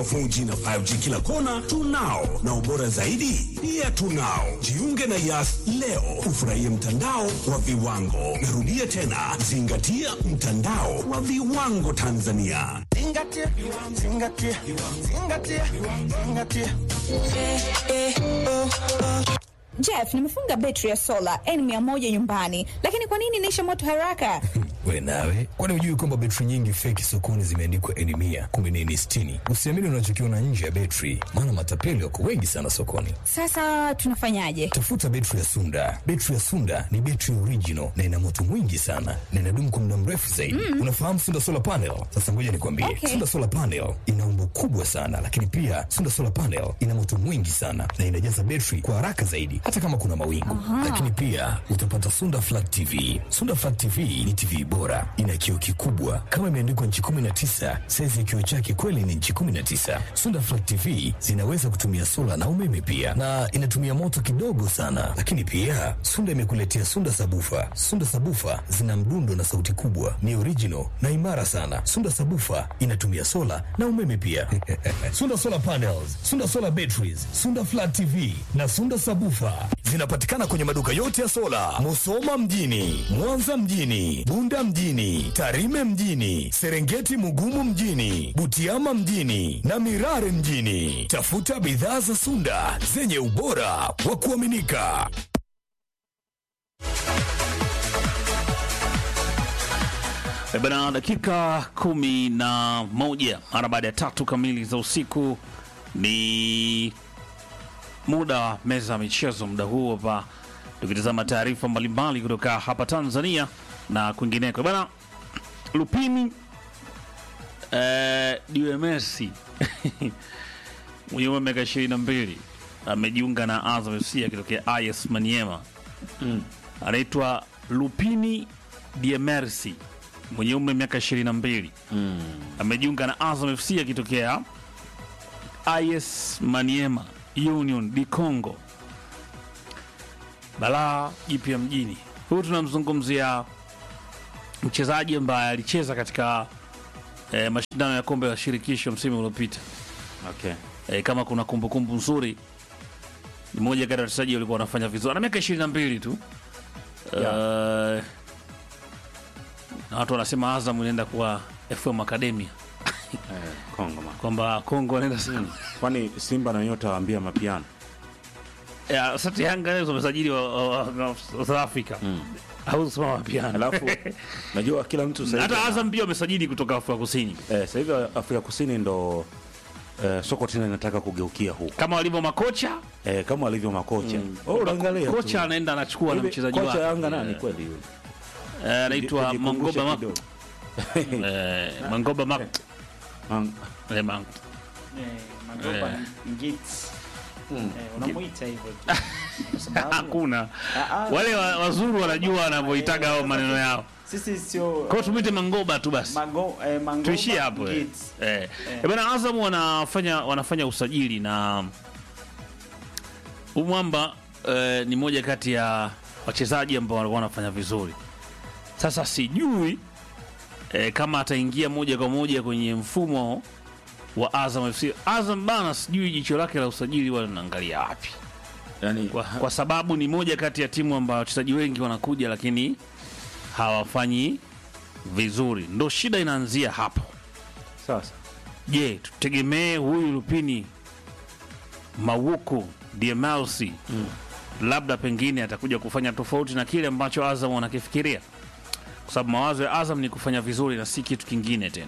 wa 4G na 5G kila kona tunao, na ubora zaidi pia tunao. Jiunge na Yas leo ufurahie mtandao wa viwango. Narudia tena, zingatia mtandao wa viwango Tanzania. Zingatia, zingatia, zingatia, zingatia. Jeff, nimefunga betri ya sola N100 nyumbani, lakini kwa nini inaisha moto haraka? We nawe, kwani hujui kwamba betri nyingi feki sokoni zimeandikwa N mia kumbe ni N sitini? Usiamini unachokiona nje ya betri, maana matapeli wako wengi sana sokoni. Sasa tunafanyaje? Tafuta betri ya Sunda. Betri ya Sunda ni betri original na ina moto mwingi sana na inadumu kwa muda mrefu zaidi. Unafahamu Sunda solar panel? Sasa ngoja nikwambie, Okay. Sunda solar panel ina umbo kubwa sana, lakini pia Sunda solar panel ina moto mwingi sana na inajaza betri kwa haraka zaidi, hata kama kuna mawingu. Lakini pia utapata Sunda flat TV. Sunda flat TV ni TV bora, ina kioo kikubwa kama imeandikwa nchi 19. Saizi ya kioo chake kweli ni nchi 19. Sunda flat TV zinaweza kutumia sola na umeme pia, na inatumia moto kidogo sana. Lakini pia Sunda imekuletea Sunda sabufa. Sunda sabufa zina mdundo na sauti kubwa, ni original na imara sana. Sunda sabufa inatumia sola na umeme pia. Sunda solar panels, Sunda solar batteries, Sunda flat TV na Sunda sabufa zinapatikana kwenye maduka yote ya sola, Musoma mjini, Mwanza mjini, Bunda mjini, Tarime mjini, Serengeti Mugumu mjini, Butiama mjini na Mirare mjini. Tafuta bidhaa za Sunda zenye ubora wa kuaminika. E bana, dakika kumi na moja mara baada ya tatu kamili za usiku ni muda wa meza ya michezo. Muda huu hapa tukitazama taarifa mbalimbali kutoka hapa Tanzania na kwingineko. E bana, Lupini eh, Diwe Messi mwenye umri wa miaka ishirini na mbili amejiunga na Azam FC akitokea IS Maniema. Anaitwa Lupini Diemersi mwenye umri wa miaka 22 amejiunga na Azam FC akitokea IS Maniema Union di Congo. Balaa jipya mjini. Huyu tunamzungumzia mchezaji ambaye alicheza katika eh, mashindano ya kombe la shirikisho msimu uliopita. Okay. Eh, kama kuna kumbukumbu nzuri, ni mmoja kati ya wachezaji walikuwa wanafanya vizuri. Ana miaka 22 tu. Eh, na watu wanasema Azam inaenda kuwa FM Academia Eh, Kongo ma. kwamba Kongo anaenda sana. Kwani Simba na nyota waambia mapiano. Ya, Sasa Yanga leo wamesajili wa, wa, wa, wa South Africa au sema wapiana. Alafu najua kila mtu sasa hivi Hata Azam pia wamesajili kutoka Afrika Kusini eh, sasa hivi Afrika Kusini ndo eh, soko tena inataka kugeukia huko kama walivyo makocha. eh, kama walivyo makocha. Oh, unaangalia tu. Kocha anaenda anachukua na Hivi, mchezaji kocha wake Yanga nani Eh, kweli yule? eh, anaitwa Tujikumbushe Mangoba Mak kidogo. eh, Mangoba Mak Mang- eh, Mang Magoba Eh. Ngits. Eh, unamuita hivyo tu. Kwa sababu hakuna Ah, ah. wale wa- wazuru wanajua wanavyoitaga hao maneno yao. sisi sio Kwa hiyo tumwite Mangoba tu basi. Mago, eh, Mangoba tuishie hapo eh. Ngits. Eh. Eh, bana Azam wanafanya wanafanya usajili na Umwamba eh, ni moja kati ya wachezaji ambao walikuwa wanafanya vizuri. Sasa sijui eh, kama ataingia moja kwa moja kwenye mfumo wa Azam FC. Azam bana, sijui jicho lake la usajili wala linaangalia wapi, yani kwa, kwa sababu ni moja kati ya timu ambayo wachezaji wengi wanakuja lakini hawafanyi vizuri, ndo shida inaanzia hapo. sasa Je, tutegemee huyu Lupini Mawuku DMLC labda pengine atakuja kufanya tofauti na kile ambacho Azam wanakifikiria, kwa sababu mawazo ya Azam ni kufanya vizuri na si kitu kingine tena.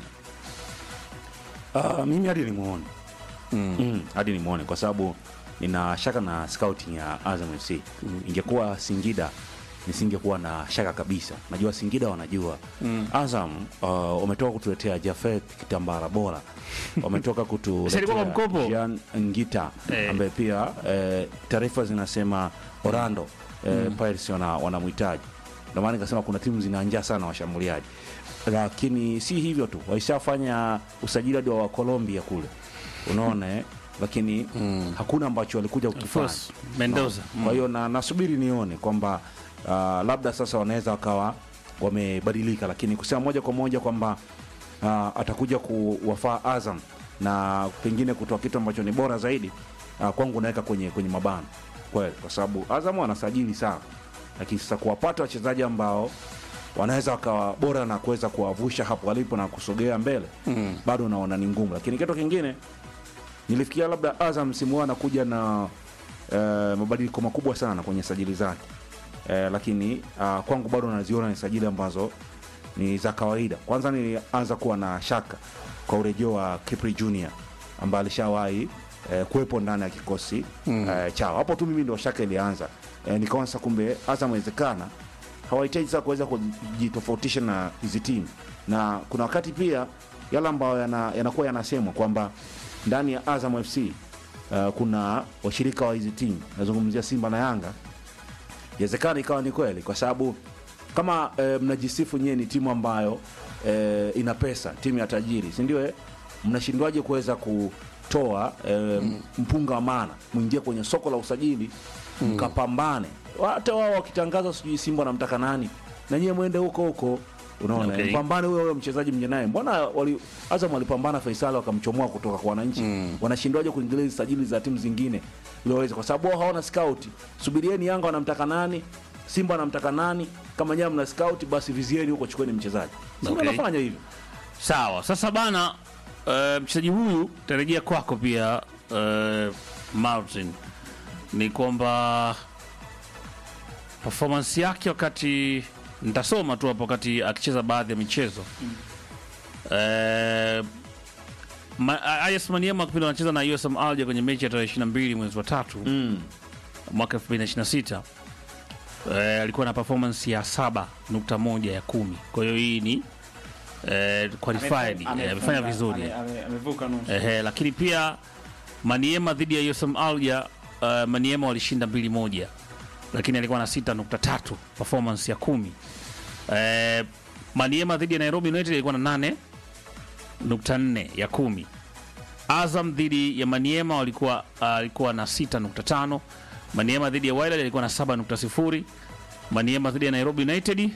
Ah, mimi hadi nimuone mm. hadi nimuone kwa sababu nina shaka na scouting ya Azam FC. Ingekuwa Singida nisingekuwa na shaka kabisa. Najua Singida wanajua Azam uh, wametoka kutuletea Jafet Kitambara bora, wametoka Si alikuwa kwa kutuletea mkopo? Jean Ngita Eh. ambaye pia eh, taarifa zinasema Orlando eh, Pirates wana- wanamhitaji. Ndio maana nikasema kuna timu zina njaa sana washambuliaji, lakini si hivyo tu, waishafanya usajili hadi wa wa Colombia kule, unaona eh? lakini hakuna ambacho walikuja kukifanya. First, Mendoza. Kwa hiyo na nasubiri nione kwamba uh, labda sasa wanaweza wakawa wamebadilika, lakini kusema moja kwa moja kwamba uh, atakuja kuwafaa Azam na pengine kutoa kitu ambacho ni bora zaidi uh, kwangu naweka kwenye kwenye mabano kweli, kwa sababu Azam wanasajili sana, lakini sasa kuwapata wachezaji ambao wanaweza wakawa bora na kuweza kuwavusha hapo walipo na kusogea mbele mm. bado naona ni ngumu, lakini kitu kingine nilifikia labda Azam msimu huu anakuja na eh, mabadiliko makubwa sana kwenye sajili zake eh, lakini uh, kwangu bado naziona ni sajili ambazo ni za kawaida. Kwanza nilianza kuwa na shaka kwa urejeo wa Kipri Junior ambaye alishawahi eh, kuwepo ndani ya kikosi mm. eh, chao. Hapo tu mimi ndio shaka ilianza eh, nikaona sasa kumbe Azam inawezekana hawahitaji sasa kuweza kujitofautisha na hizi timu, na kuna wakati pia yale ambayo yana- yanakuwa yanasemwa kwamba ndani ya Azam FC uh, kuna washirika wa hizi timu, nazungumzia Simba na Yanga, inawezekana ikawa ni kweli, kwa sababu kama eh, mnajisifu nyewe ni timu ambayo eh, ina pesa, timu ya tajiri, si ndio? eh? Mnashindwaje kuweza kutoa eh, mpunga wa maana mwingie kwenye soko la usajili mkapambane? Hata wao wakitangaza sijui Simba wanamtaka nani, na nyewe mwende huko huko unaona Okay. mpambane huyo huyo mchezaji mje naye. Mbona wali, Azam walipambana Faisal wakamchomoa kutoka kwa wananchi wanashindwaje kuingilia hizi sajili za timu zingine ili waweze, kwa sababu wao hawana scout. Subirieni Yanga wanamtaka nani, Simba wanamtaka nani. Kama nyewe mna scout, basi vizieni huko, chukueni mchezaji. Simba Okay. wanafanya hivyo. Sawa, sasa bana, uh, mchezaji huyu tarejea kwako pia uh, Martin, ni kwamba performance yake wakati nitasoma tu hapo wakati akicheza baadhi ya michezo uh, Ma- Ayas Maniema kipindi anacheza na USM Alger kwenye mechi ya tarehe 22 mwezi wa tatu Mm. mwaka 2026 eh, alikuwa na performance ya 7.1 ya kumi. Kwa hiyo hii ni eh, qualified eh, amefanya vizuri Ame- ame- Amevuka nusu. Ehe, lakini pia Maniema dhidi ya USM Alger uh, Maniema walishinda mbili moja, lakini alikuwa na 6.3 performance ya kumi. Eh, Maniema dhidi ya Nairobi United ilikuwa na 8.4 ya kumi. Azam dhidi ya Maniema walikuwa uh, alikuwa na 6.5. Maniema dhidi ya Wydad alikuwa na 7.0. Maniema dhidi ya Nairobi United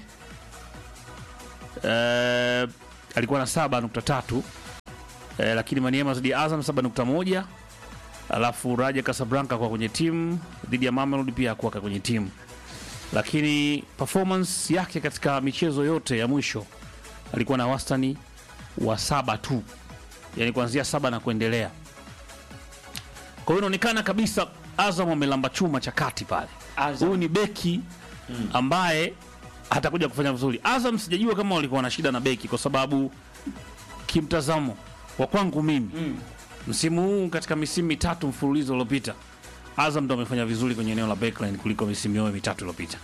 uh, alikuwa na 7.3 eh, lakini Maniema dhidi ya Azam 7.1, alafu Raja Casablanca kwa kwenye timu dhidi ya Mamelodi pia hakuwa kwenye timu, lakini performance yake katika michezo yote ya mwisho alikuwa na wastani wa saba tu, yani kuanzia saba na kuendelea. Kwa hiyo inaonekana kabisa Azam amelamba chuma cha kati pale. Azam. Huyu ni beki ambaye atakuja kufanya vizuri. Azam sijajua kama walikuwa na shida na beki, kwa sababu kimtazamo wa kwangu mimi msimu huu katika misimu mitatu mfululizo uliopita Azam ndo amefanya vizuri kwenye eneo la backline kuliko misimu yote mitatu iliyopita.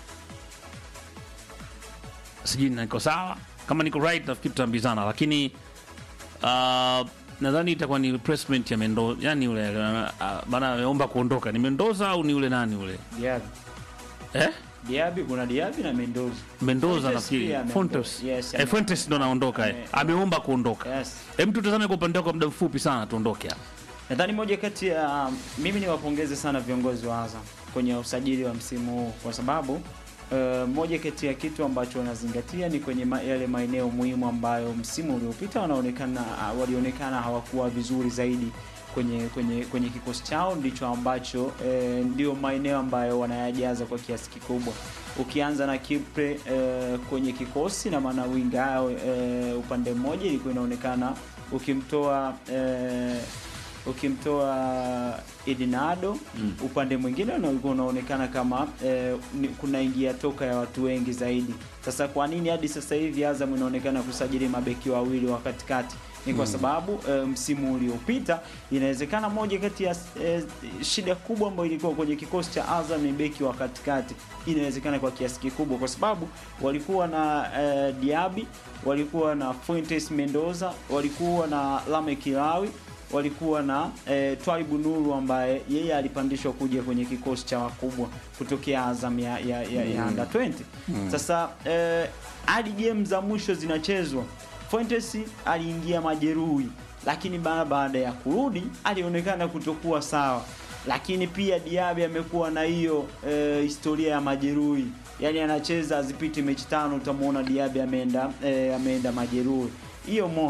Sijui niko sawa, kama niko right nafikiri tutaambizana, lakini uh, nadhani itakuwa ni replacement ya Mendoza, yani yule uh, bana ameomba kuondoka, ni Mendoza au ni yule nani yule Diaby. eh? Diaby, kuna Diaby na Mendoza. Mendoza Fuentes nafikiri pia ameondoka. Fontes Yes, eh, ame- Fuentes ndo naondoka eh. ame- ameomba kuondoka. Yes. Hem, tutazame kwa upande wako muda mfupi sana tuondoke hapa. Nadhani moja kati ya mimi niwapongeze sana viongozi wa Azam kwenye usajili wa msimu huu kwa sababu uh, moja kati ya kitu ambacho wanazingatia ni kwenye ma, yale maeneo muhimu ambayo msimu uliopita wanaonekana uh, walionekana hawakuwa vizuri zaidi kwenye kwenye kwenye kikosi chao, ndicho ambacho eh, ndio maeneo ambayo wanayajaza kwa kiasi kikubwa. Ukianza na Kipre eh, kwenye kikosi na maana winga yao eh, upande mmoja ilikuwa inaonekana ukimtoa eh, ukimtoa Edinado mm. upande mwingine una- ulikuwa unaonekana kama eh, ni- kuna ingia toka ya watu wengi zaidi. Sasa kwa nini hadi sasa hivi Azam inaonekana kusajili mabeki wawili wa katikati? Ni kwa sababu eh, msimu uliopita inawezekana moja kati ya eh, shida kubwa ambayo ilikuwa kwenye kikosi cha Azam ni beki wa katikati, inawezekana kwa kiasi kikubwa, kwa sababu walikuwa na eh, Diaby, walikuwa na Fuentes Mendoza, walikuwa na Lame Kilawi walikuwa na eh, Twaibu Nuru ambaye yeye alipandishwa kuja kwenye kikosi cha wakubwa kutokea Azam ya, ya, ya, ya under 20. Sasa eh, hadi game za mwisho zinachezwa, Fuentes aliingia majeruhi, lakini ba- baada ya kurudi alionekana kutokuwa sawa, lakini pia Diaby amekuwa na hiyo eh, historia ya majeruhi, yaani anacheza azipiti mechi tano, utamwona Diaby ameenda eh, ameenda majeruhi hiyo mosi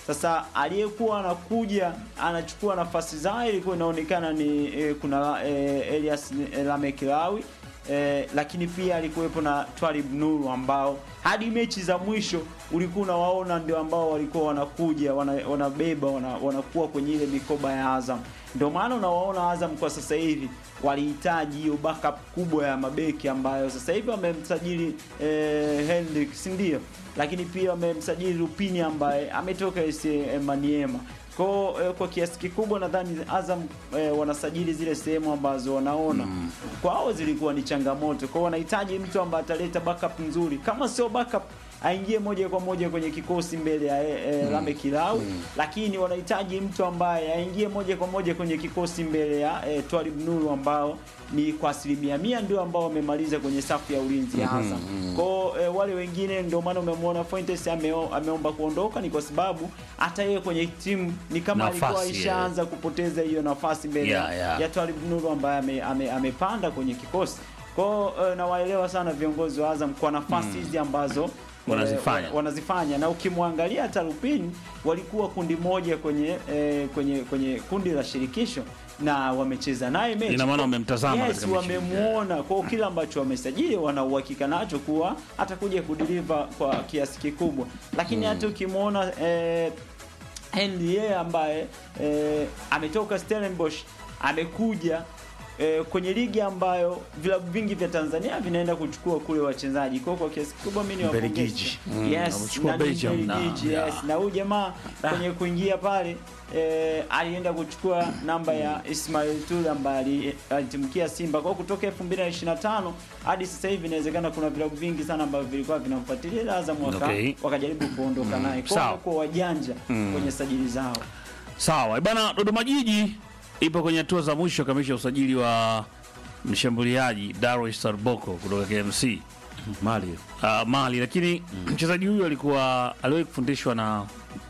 Sasa aliyekuwa anakuja anachukua nafasi zao ilikuwa inaonekana ni e, kuna e, Elias Lamekilawi e, lakini pia alikuwepo na Twalib Nuru ambao hadi mechi za mwisho ulikuwa unawaona ndio ambao walikuwa wanakuja wana, wanabeba wana, wanakuwa kwenye ile mikoba ya Azam. Ndio maana unawaona Azam kwa sasa hivi walihitaji hiyo backup kubwa ya mabeki ambayo sasa hivi wamemsajili eh, Hendrick si ndio? Lakini pia wamemsajili Lupini ambaye ametoka AC Maniema. Kwa eh, kwa kiasi kikubwa nadhani Azam eh, wanasajili zile sehemu ambazo wanaona mm. kwao zilikuwa ni changamoto. Kwa wanahitaji mtu ambaye ataleta backup nzuri, kama sio backup aingie moja kwa moja kwenye kikosi mbele ya e, mm. Lame Kilau mm. lakini wanahitaji mtu ambaye aingie moja kwa moja kwenye kikosi mbele ya e, Twalib Nuru ambao ni kwa asilimia mia ndio ambao wamemaliza kwenye safu ya ulinzi ya Azam. Mm-hmm. Kwao e, wale wengine ndio maana umemwona Fuentes ameo, ameomba kuondoka ni kwa sababu hata yeye kwenye timu ni kama Nafasi, alikuwa ishaanza kupoteza hiyo nafasi mbele Yeah, yeah. ya Twalib Nuru ambaye ame, ame, amepanda kwenye kikosi. Kwao e, nawaelewa sana viongozi wa Azam kwa nafasi hizi ambazo Wanazifanya. eh, wanazifanya na ukimwangalia hata Lupin walikuwa kundi moja kwenye eh, kwenye kwenye kundi la shirikisho na wamecheza naye mechi. Ina maana wamemtazama yes, katika mechi. wamemuona kwa hiyo kila ambacho wamesajili wana uhakika nacho kuwa atakuja kudeliver kwa kiasi kikubwa, lakini hata ukimwona eh, Henry yeye ambaye eh, ametoka Stellenbosch amekuja eh, kwenye ligi ambayo vilabu vingi vya Tanzania vinaenda kuchukua kule wachezaji. Kwa hiyo kwa kiasi kikubwa mimi ni Mbelgiji. Yes, Amechukua na ni Belgium na- Mbelgiji, yeah. yes. Na huyu jamaa kwenye kuingia pale eh, alienda kuchukua namba ya Ismail Tule ambaye ali- alitimkia Simba. Kwa hiyo kutoka 2025 hadi sasa hivi inawezekana kuna vilabu vingi sana ambavyo vilikuwa vinamfuatilia ila Azam waka, Okay. wakajaribu kuondoka naye. Kwa Sawa. hiyo kwa wajanja kwenye sajili zao. Sawa bana, Dodoma Jiji ipo kwenye hatua za mwisho kamisha usajili wa mshambuliaji Darwish Sarboko kutoka KMC Mali uh, Mali, lakini mchezaji huyu alikuwa aliwahi kufundishwa na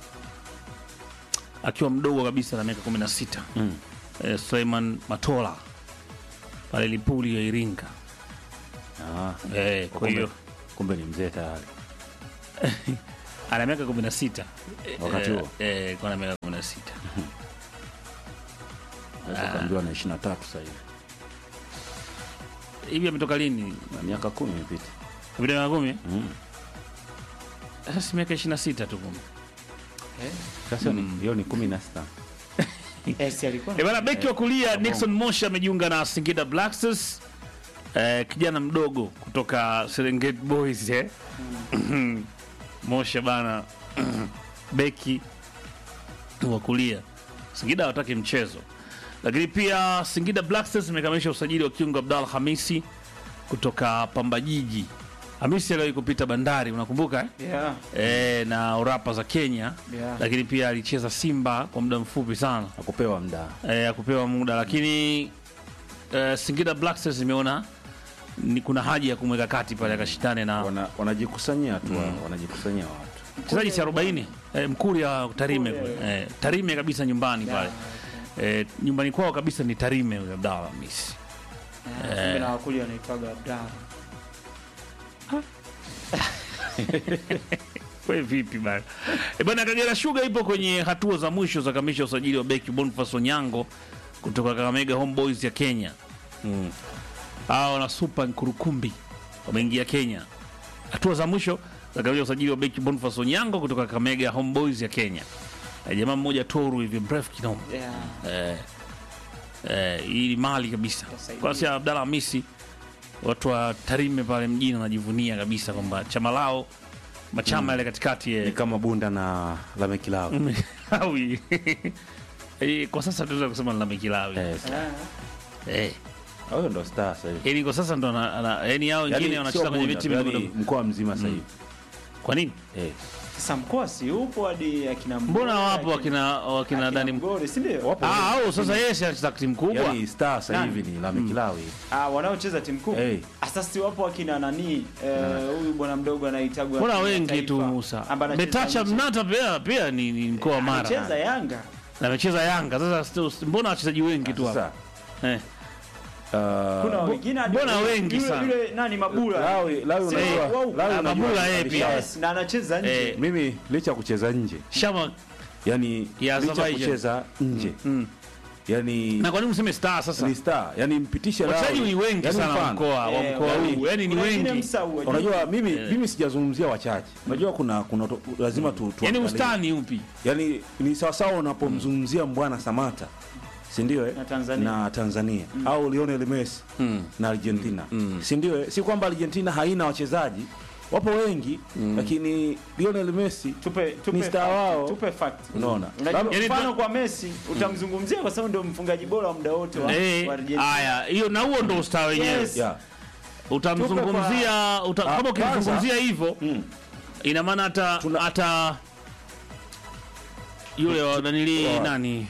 akiwa mdogo kabisa na miaka 16 Mm. eh, Suleiman Matola pale Lipuli ya Iringa ah, eh, kwa kumbe, hiyo kumbe ni mzee tayari ana miaka 16 Wakati eh, huo? eh, kwa na miaka 16 naweza kaambiwa na 23 sasa hivi hivi ametoka lini? na miaka kumi imepita Vile miaka 10 Mm. sasa si miaka 26 tu kumbe. sasa ni hiyo ni kumi na sita Yes, alikuwa E bana, beki wa kulia Nixon Mosha amejiunga na Singida Black Stars. Eh, kijana mdogo kutoka Serengeti Boys eh. Mosha bana beki wa kulia. Singida hawataki mchezo. Lakini pia Singida Black Stars imekamilisha usajili wa kiungo Abdalla Hamisi kutoka Pamba Jiji. Hamisi aliwahi kupita Bandari, unakumbuka eh? yeah. E, na Orapa za Kenya Yeah. lakini pia alicheza Simba kwa muda mfupi sana akupewa mda e, akupewa muda lakini e, Singida Black Stars imeona ni kuna haja ya kumweka kati pale akashindane na Wana- wanajikusanyia tu wanajikusanyia watu mchezaji si 40 e, Mkuria Tarime kule. e, Tarime kabisa nyumbani pale e, nyumbani kwao kabisa ni Tarime huyo Abdalla Hamisi Yeah, na wakuli wanaitwaga Abdalla. We vipi bana? E bana, Kagera Sugar ipo kwenye hatua za mwisho za kamisha usajili wa beki Boniface Onyango kutoka Kakamega Homeboys ya Kenya. Mm. Hao na Super Nkurukumbi wameingia Kenya. Hatua za mwisho za kamisha usajili wa beki Boniface Onyango kutoka Kakamega Homeboys ya Kenya. E, jamaa mmoja toru hivi mrefu kinoma. Yeah. Eh, eh, hii ni mali kabisa. Tasaidia. Kwa sababu Abdalla Hamisi watu wa Tarime pale mjini wanajivunia kabisa kwamba chama lao machama yale katikati eh, ni kama bunda na lamekilawe Kilawi. Eh, kwa sasa tunaweza kusema la Mikilawi. Eh, Eh. huyo ndo star sasa hivi Yaani kwa sasa ndo ana- ana- yaani hao wengine Yaani wanacheza sio kwenye Bunda, viti yaani vidogo. mkoa mzima sasa hivi Kwa nini? Eh, Sasa mkoa si upo hadi akina Mbona Mgore, wapo wakina wakina akina Dani Mgore, si ndio? wapo Ah, au sasa yeye si anacheza timu kubwa. yaani star sasa Nani? hivi ni lamekilawe Ah, wanaocheza timu kubwa. Eh. Sasa si wapo akina nani? eh, Huyu bwana mdogo anaitagwa Mbona timu ya wengi taifa, tu Musa. ambaye anacheza Betacha nje. Mnata pia pia ni, ni mkoa wa Anacheza Mara. Yanga. Na amecheza Yanga. Sasa stu- mbona wachezaji wengi tu hapa? sasa Eh. Kuna uh, wengine hadi- mbona wengi yule- sana? Yule nani Mabula? Lawi Lawi Si- unajua wao- Lawi Ah, unajua Mabula yeye alisha- pia. Yes, na anacheza nje. Eh. mimi licha ya kucheza nje Shama yani Ya licha ya Azerbaijan. kucheza nje yani na kwa nini useme star sasa ni star yani mpitishe wachezaji Lawi. ni wengi Yani sana wa mfano, mkoa wa Eh, mkoa yani- huu yani ni kuna wengine wengi msau, wajua. unajua mimi mimi sijazungumzia wachache unajua kuna kuna to- lazima tu, yani tuangalie. ustani upi yani ni sawasawa unapomzungumzia mbwana Samata si ndio eh? Na Tanzania. na Tanzania au Lionel Messi na Argentina si ndio eh? si kwamba Argentina haina wachezaji wapo wengi lakini Lionel Messi tupe tupe Ni star fact, wao. tupe fact Unaona? Unajua, Yani mfano tu- kwa Messi utamzungumzia kwa sababu ndio mfungaji bora wa muda wote wa, Eh, wa Argentina haya hiyo na huo ndo usta wenyewe Yes. yeah. utamzungumzia uta, Ah, kama ukimzungumzia hivyo Mm. ina maana hata Tuna- hata yule wa nanili Wa- nani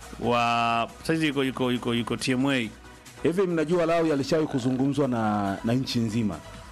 wa saizi yuko yuko yuko yuko TMA hivi mnajua Lawi alishawahi kuzungumzwa na na nchi nzima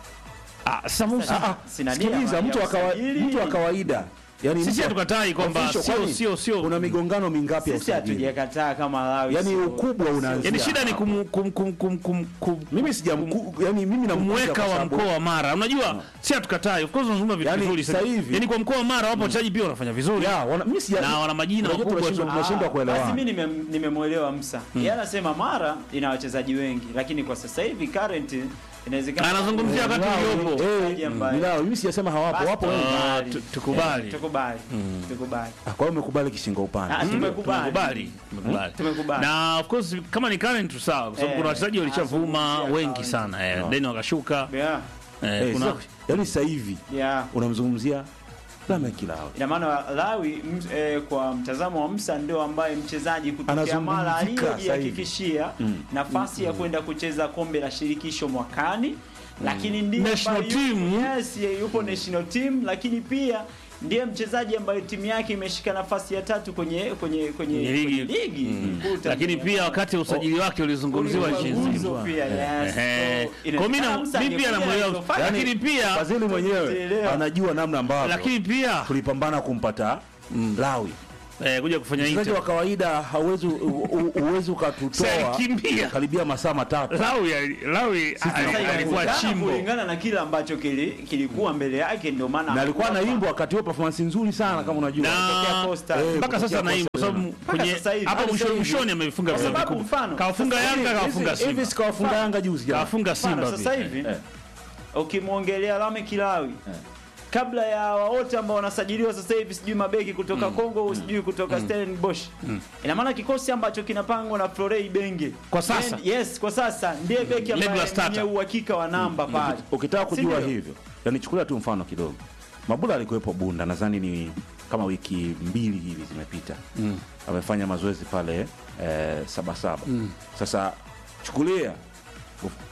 ah sasa Musa Ah, ah, Sina nia sikiliza ya mtu wa kawa- usajili. mtu wa kawaida yani sisi mtu wa- hatukatai kwamba official, sio kwani sio sio kuna migongano mingapi ya sisi usajili hatujakataa kama Lawi yani sio- ukubwa unaanzia yani shida ni hapo. kum, kum, kum, kum, kum, kum, mimi sijamku yani mimi namkuza kumweka kwa wa sababu- mkoa wa Mara unajua si hatukatai of course unazungumza vitu Yani, vizuri sasa sana hivi- yani kwa mkoa wa Mara wapo wachezaji pia wanafanya vizuri ya wana mimi sija na wana majina unajua makubwa tunashindwa- tu. tunashindwa Ah, basi kuelewana mimi nime- nimemwelewa Msa yeye anasema Mara ina wachezaji wengi lakini kwa sasa hivi current inawezekana Anazungumzia wakati uliopo. Mchezaji ambaye- Nilao, mimi sijasema hawapo Basi wapo wengi Ah, tukubali. tu- tukubali. Eh, tukubali tukubali Ah, kwa hiyo umekubali kishingo upande Ah, tumekubali tumekubali tumekubali Tumekubali. na of course kama ni current tu sawa kwa sababu Eh, kuna wachezaji walishavuma azungumzia wengi current. sana eh, then wakashuka yeah eh, Eh, kuna sasa- yani sasa hivi yeah unamzungumzia Lameck Lawi ina maana Lawi m, eh, kwa mtazamo wa Msa ndio ambaye mchezaji kutokea Mara Anazungumzika aliyojihakikishia nafasi ya kwenda kucheza kombe la shirikisho mwakani, lakini ndiye National ambaye yupo- team. yes, ye- yupo national team, lakini pia ndiye mchezaji ambaye timu yake imeshika nafasi ya tatu kwenye kwenye kwenye, Kwenye ligi. kwenye ligi kuu lakini Tanzania. pia wakati wa usajili wake ulizungumziwa Ulikuwa nchi guzo nzima pia, yes. Eh, So, kwa mimi na- inawezekana Msa mimi pia angekuja namuelewa alizofanya. lakini pia Fadhili mwenyewe Tuelewa. anajua namna ambavyo lakini pia tulipambana kumpata Lawi eh, kuja kufanya mchezaji Inter wa kawaida hauwezi u- u- uwezi ukatutoa Sasa alikimbia. karibia masaa matatu Lawi Lawi Sasa alikuwa inawezekana chimbo kulingana na kile ambacho kili, kilikuwa mbele yake ndio maana na alikuwa hakuwa- anaimba wakati huo performance nzuri sana kama unajua Kutokea na Coastal. Eh, mpaka sasa kutokea naimba kwa sababu Coastal. kwenye sasa hivi. hapo Hadi mwishoni sasa hivi. mwishoni amefunga Kwa vilabu sababu vikubwa mfano, kawafunga sasa Yanga hivi- kawafunga hivi hivi Simba sikawafunga Yanga juzi jana kawafunga Mfano, Simba sasa pia. hivi Eh. ukimwongelea Lame Kilawi kabla ya wote ambao wanasajiliwa sasa hivi sijui mabeki kutoka Kongo au sijui kutoka Stellenbosch ina maana kikosi ambacho kinapangwa na Florey Benge Kwa sasa? Ndiye- yes kwa sasa ndiye beki Regular ambaye starter. mwenye uhakika wa namba pale ukitaka Si kujua ndio? hivyo yani chukulia tu mfano kidogo mabula alikuwepo bunda nadhani ni kama wiki mbili hivi zimepita mm. amefanya mazoezi pale eh, sabasaba mm. sasa chukulia uf-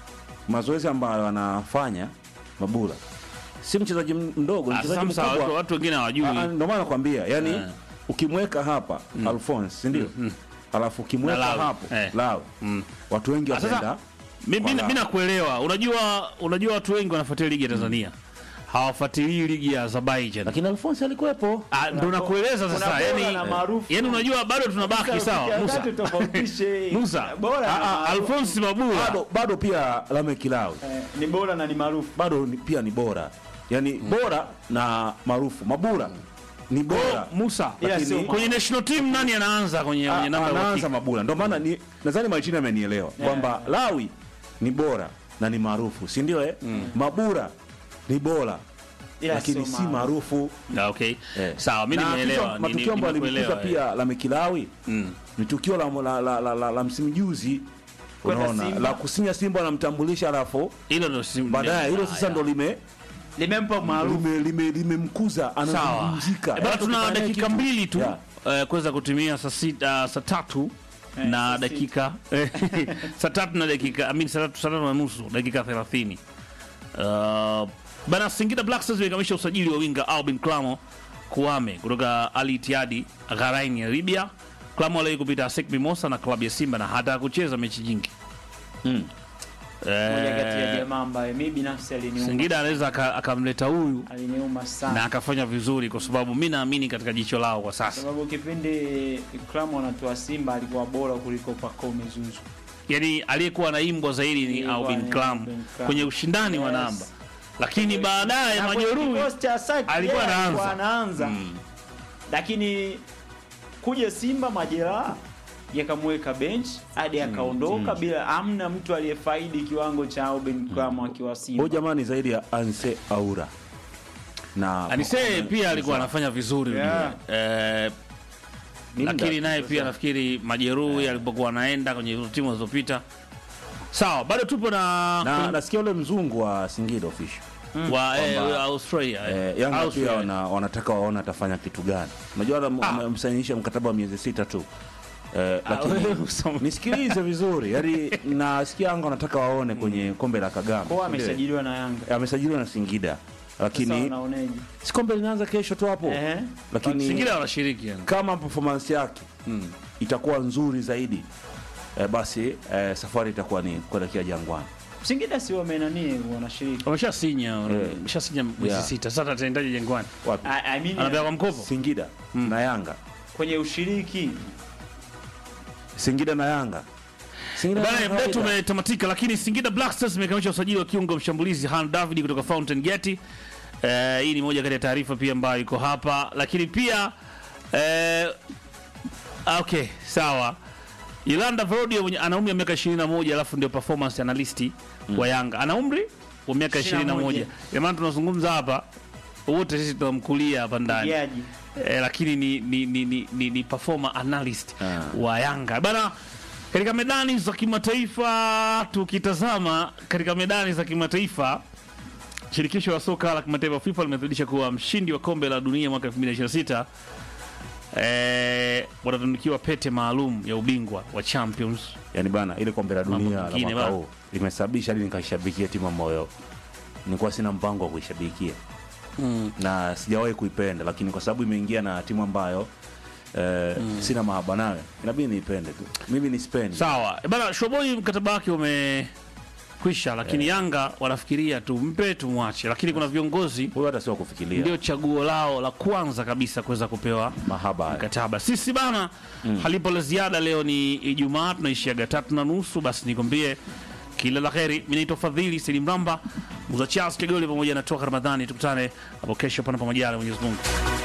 mazoezi ambayo anafanya mabula si mchezaji m- mdogo ni Ah, mchezaji sasa msa, watu- mkubwa watu wengine Ah, ah, hawajui ndio maana nakwambia yani Eh. ukimweka hapa Alphonse si ndio alafu ukimweka Na Lawi. hapo Eh. Lawi watu wengi Ah, sasa, wataenda Mi- mi- Wala. mi nakuelewa unajua unajua watu wengi wanafuatilia ligi ya tanzania hawafuatilii ligi ya azerbaijan lakini Alphonse alikuwepo Ah, ndo nakueleza kuna sasa bora yani na maarufu. yani unajua bado tunabaki sawa musa tofautishe Musa. bora Ah, na ah, maarufu. alfonsi mabula bado bado pia Lameck Lawi Eh, ni bora na ni maarufu bado ni, pia ni bora yani bora na maarufu mabura ni bora Ko- musa Ila Lakini- sio kwenye national team nani anaanza kwenye, kwenye A- namba ya anaanza uhakika? mabula ndio maana ni nadhani Martini amenielewa kwamba Lawi ni bora na ni maarufu si ndio eh? mabura ni bora Ila lakini sio si maarufu Ah, okay Eh. sawa mi Na nimeelewa kitu- ni- matukio ni- ambayo alimkuta nimekuelewa, eh. pia la Mekilawi Mm. ni tukio la, la, la, la, la, la msimu juzi Kwenda unaona Simba. la kusinya Simba anamtambulisha alafu hilo ndo sim- baadaye hilo Ah, sasa ya. ndo lime limempa maarufu lime- lime- limemkuza sawa anazungumzika Eh, bado Hata tuna ukifanya dakika kitu- mbili tu Yeah. eh, kuweza kutumia saa sita saa tatu na saa dakika saa tatu na dakika I mean, saa tatu saa tatu na nusu dakika thelathini uh, bana Singida Black Stars imekamilisha usajili wa winga Albin Klamo Kuame kutoka Al Ittihad Gharain ya Libya. Klamo aliwahi kupita ASEC Mimosa na klabu ya Simba na hata kucheza mechi nyingi Mm. moja kati ya eh, jamaa ambaye mi binafsi aliniuma Singida anaweza aka- akamleta huyu aliniuma sana na akafanya vizuri, kwa sababu mi naamini katika jicho lao kwa sasa sababu kipindi Kramo anatoa Simba alikuwa bora kuliko Pacome Zuzu. yani aliyekuwa anaimbwa zaidi ni Ilikuwa Albin ni Klam Albin Klam. kwenye ushindani wa Yes. namba, lakini baadaye Na kwenye Majeruhi kikosi cha Saki, alikuwa yeye anaanza. anaanza. lakini kuja Simba majeraha yakamweka bench hadi akaondoka bila amna mtu aliyefaidi kiwango cha Auben Kramo akiwa Simba. Huyu jamani zaidi ya Anse Aura na Anise pia alikuwa anafanya vizuri Yeah. eh, Ni muda lakini tu naye sasa. pia nafikiri majeruhi alipokuwa anaenda kwenye hizo timu zilizopita. Sawa, bado tupo na, na nasikia ule mzungu wa Singida official wa eh, kwamba- Australia. eh. eh, Yanga Australia. pia wana, wanataka waone atafanya kitu gani. Unajua Ah. amemsainisha mkataba wa miezi sita tu eh, Ah, lakini wewe usome. nisikilize vizuri, yani nasikia Yanga wanataka waone kwenye kombe la Kagame. Kwa amesajiliwa na Yanga. Eh, amesajiliwa na Singida, Sasa lakini unaoneje? si kombe linaanza kesho tu hapo, Ehe. lakini Singida wanashiriki yani. kama performance yake itakuwa nzuri zaidi eh, basi eh, safari itakuwa ni kuelekea Jangwani. Singida si wamenani wanashiriki. Wameshasinya, Eh. wameshasinya mwezi Yeah. sita. Sasa ataendaje Jangwani? Wapi? I, I mean, Anapewa kwa mkopo? Singida na Yanga, kwenye ushiriki Singida na Yanga. Singida na Bana, Yanga muda wetu kawaida. umetamatika, lakini Singida Black Stars imekamilisha usajili wa kiungo mshambulizi Han David kutoka Fountain Gate. Eh, hii ni moja kati ya taarifa pia ambayo iko hapa, lakini pia eh, okay, sawa. Yolanda Verodio mwenye ana umri wa miaka 21 alafu ndio performance analyst wa Yanga. Ana umri wa miaka 21. 21. Ndio maana tunazungumza hapa wote sisi tunamkulia hapa ndani. Jaji. Eh, lakini ni ni ni, ni, ni, ni performer analyst Ah. wa Yanga bana. Katika medani za kimataifa, tukitazama katika medani za kimataifa, shirikisho la soka la kimataifa FIFA limethibitisha kuwa mshindi wa kombe la dunia mwaka 2026 eh, watatunukiwa pete maalum ya ubingwa wa Champions. yani bana ile kombe la Mambo dunia la mengine mwaka bana. huu limesababisha hadi nikaishabikia timu ambayo nilikuwa sina mpango wa kuishabikia na sijawahi kuipenda, lakini kwa sababu imeingia na timu ambayo eh, sina mahaba nayo, inabidi niipende tu. Mimi ni Spain. Sawa Eh, bana, Shoboi mkataba wake umekwisha, lakini Yanga wanafikiria tumpe tumwache, lakini kuna viongozi Huyo hata sio wa kufikiria ndio chaguo lao la kwanza kabisa kuweza kupewa mahaba haya. mkataba. Sisi bana, halipo la ziada. Leo ni Ijumaa, tunaishiaga tatu na nusu. Basi nikwambie kila la heri. Mimi naitwa Fadhili Selim Ramba, Muza Charles Kegoli pamoja na Toka Ramadhani. Tukutane hapo kesho, pana pamoja na Mwenyezi Mungu.